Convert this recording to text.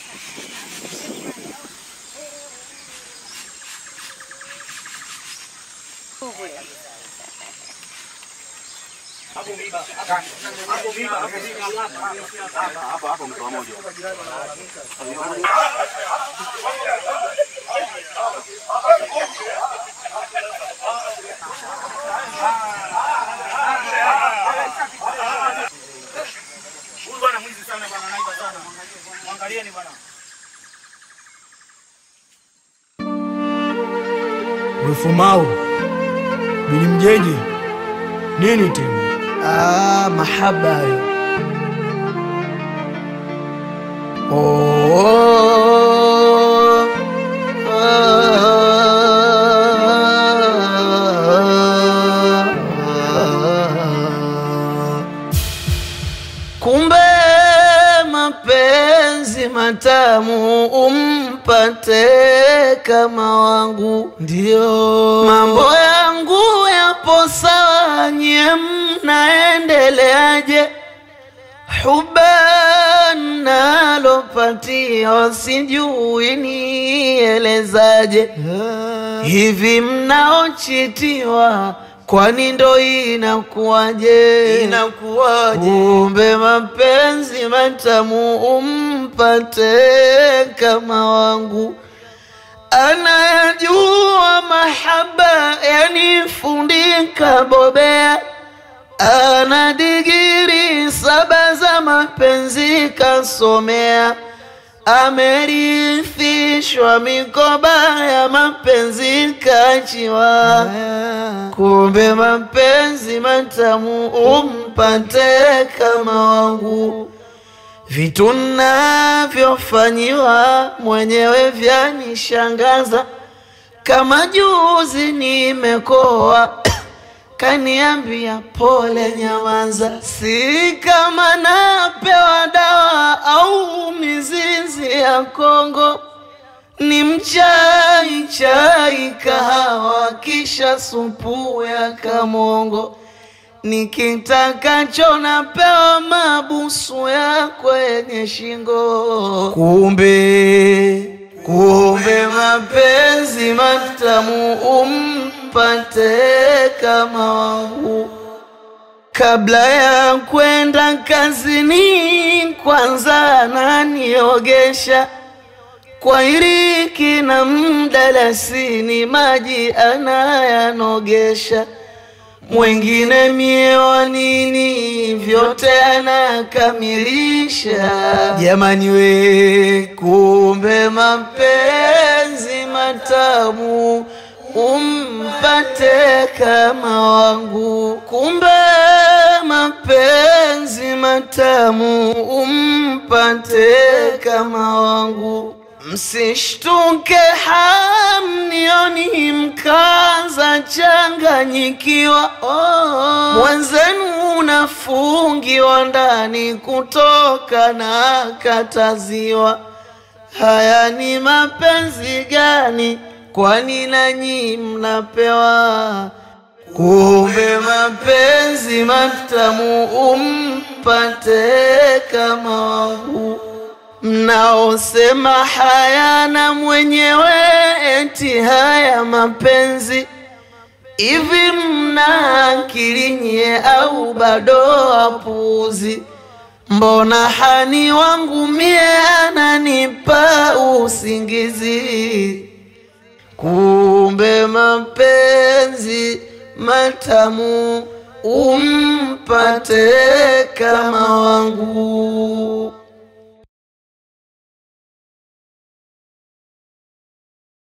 Huyu bwana mwizi sana bwana, anaiba sana. Mwangalieni bwana. Wefumau bili mjeje nini tena? Ah, mahaba hayo. Oh, ah. Kumbe mapenzi matamu umpate kama wangu, ndio mambo yangu yapo sawa, nyie mnaendeleaje? Huba nalopatia sijui nielezaje, hivi mnaochitiwa kwani ndo inakuwaje? Inakuwaje? Kumbe mapenzi matamu umpate kama wangu anayajua mahaba yanifundika bobea ana digiri saba za mapenzi kasomea, amerithishwa mikoba ya mapenzi kachiwa. Kumbe mapenzi matamu umpate kama wangu, vitu navyofanyiwa mwenyewe vyanishangaza, kama juzi nimekoa kaniambia pole, nyamaza, si kama napewa dawa au mizizi ya Kongo, ni mchai chai kahawa, kisha supu ya kamongo, nikitakacho napewa mabusu ya kwenye shingo. Kumbe kumbe mapenzi matamu umpate kama wangu. Kabla ya kwenda kazini, kwanza ananiogesha kwa iriki na mdalasini, maji anayanogesha mwengine mie wa nini, vyote anakamilisha. Jamani we, kumbe mapenzi matamu umpate kama wangu, kumbe mapenzi matamu umpate kama wangu. Msishtuke hamnioni mkaza changanyikiwa, oh. Mwenzenu unafungiwa ndani kutoka na kataziwa. Haya ni mapenzi gani? Kwani nanyi mnapewa? Kumbe mapenzi matamu umpate kama wangu mnaosema hayana mwenyewe, eti haya mapenzi hivi, mna akili nyie au bado wapuuzi? Mbona hani wangu mie ananipa usingizi? Kumbe mapenzi matamu umpate kama wangu.